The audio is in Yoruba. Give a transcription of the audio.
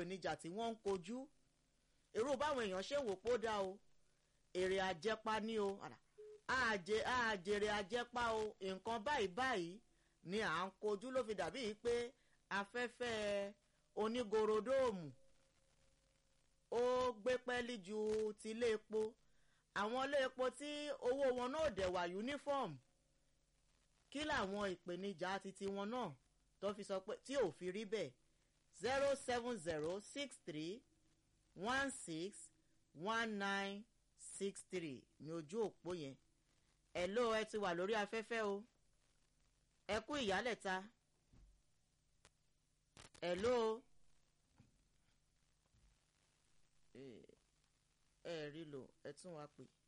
ìpèníjà tí wọ́n ń kojú irú báwọn èèyàn ṣe ń wò pó dá o èrè àjẹpá ní o àjẹ àjèrè àjẹpá o nǹkan báyìí báyìí ni à ń kojú ló fi dàbí pé afẹ́fẹ́ onígorodóòmù ó gbé pẹ́ẹ́lí ju ti ilé epo àwọn ilé epo tí owó wọn náà dẹ̀ wà uniform kí làwọn ìpèníjà titi wọn náà tó fi sọ pé tí ò fi rí bẹ́ẹ̀ zero seven zero six three one six one nine six three ní ojú òpó yẹn ẹ ló ẹ ti wà lórí afẹ́fẹ́ o ẹ kú ìyálẹ̀ta ẹ ló ẹ rí lò ẹ tún wá pè.